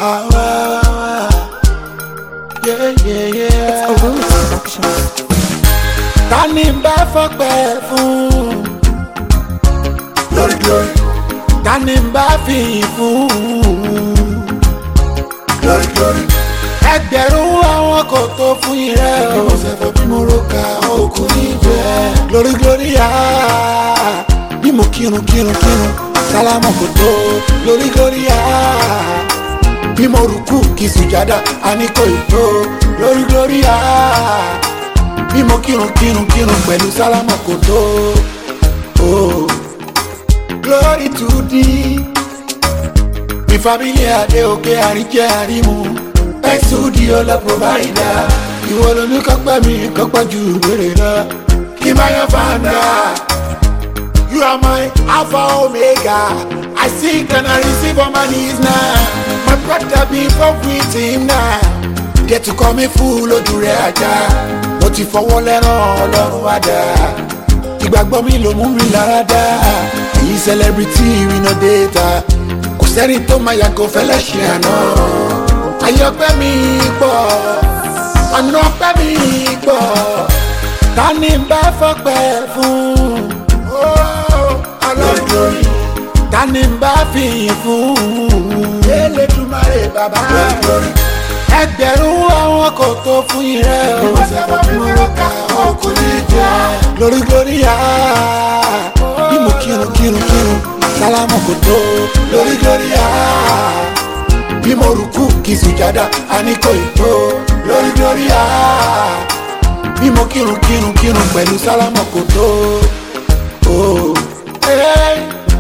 Ah, ah, ah. Yeah, yeah, yeah. A Rose production. ta ni n bá fọpẹ́ fún lórí lórí ta ni n bá fìyìn fún lórí lórí ẹgbẹ̀rún àwọn kò tó fún yín rẹ o ṣẹ̀fọ̀ bí mo ro ka òkú níbẹ̀ lórí lórí yá bí mo kírun kírun kírun sálámù kò tó lórí lórí yá bí mo rùkú kí sùjádà àní kò ì tó lórí lórí yá bí mo kírun kírun kírun pẹ̀lú sálámà kò tó o. glory to thee mi family adé òkè àríjẹ àrímu thanks to the ọlọ provider ìwọ lóní kọ́pẹ́ mi kọ́pẹ́ ju ìbéèrè lọ kí n bá yan fanda. You are my Alpha Omega. I seek and I receive on my knees now. My brother be from with him now. Get to call me fool ojú rẹ̀ ajá. Mo ti fọwọ́ lẹ́ràn ọlọ́run àdá. Ìgbàgbọ́ mi ló mú mi lára dá. Èyí celebrity we no data. Kò sẹ́ni tó máa yàgò fẹ́lẹ́ ṣe àná. Ayọ̀pẹ́ mi pọ̀, ọ̀nà ọpẹ́ mi pọ̀. Ta ni n bá fọpẹ́ fún? alọ́dúnrún ta ni n bá fìyìn fún. elédùmarè bàbá ẹgbẹ̀rún àwọn kò tó fún yín rẹ o. ìwọ́sẹ̀fọ́ mi wọ́n ká ọkùnrin jẹ́. lórí lórí yá bí mo kírun kírun kírun sálámù kò tó. lórí lórí yá bí mo rùkú kì í sùjádà àní kò ì tó. lórí lórí yá bí mo kírun kírun kírun pẹ̀lú sálámù kò tó. Oh. Hey.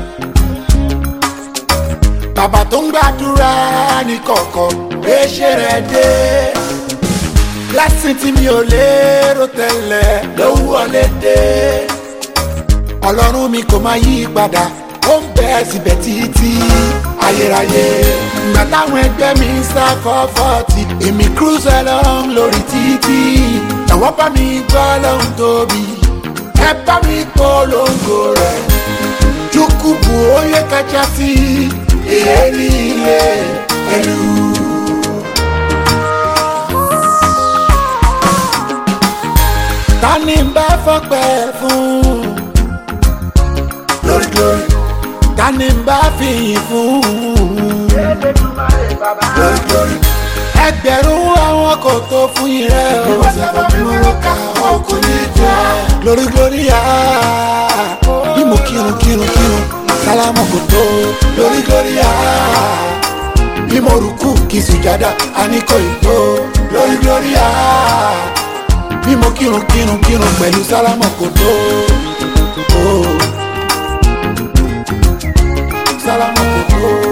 Bàbá tó ń gbàdúrà ní kọ̀ọ̀kan gbéṣẹ́ rẹ̀ dé. Lásìn tí mi ò lérò tẹ́lẹ̀ ló ń wọlé dé. Ọlọ́run mi kò máa yí padà, ó ń bẹ síbẹ̀ títí ayérayé. Ìgbà táwọn ẹgbẹ́ mi ń sá fọ́fọ́tì, èmi cruise along lórí títí. Ẹ̀wọ́n bá mi gbọ́ lóhun tóbi, ẹ bá mi polongo rẹ̀ chukwubu onye kachasị ihe niile elu ta ni n bá fọpẹ́ fún lórí lórí ta ni n bá fìyìn fún lórí lórí ẹgbẹ̀rún àwọn kò tó fún yín rẹ o. ìwọ́sẹ̀fọ́ mi wọ́n ká ọkùnrin jẹ́. lórí lórí yá bí mo kírun kírun kírun sálámù kò tó. lórí lórí yá bí mo rùkú kì í sùjádà àní kò ì tó. lórí lórí yá bí mo kírun kírun kírun pẹ̀lú sálámù kò tó. Oh. sálámù kò tó.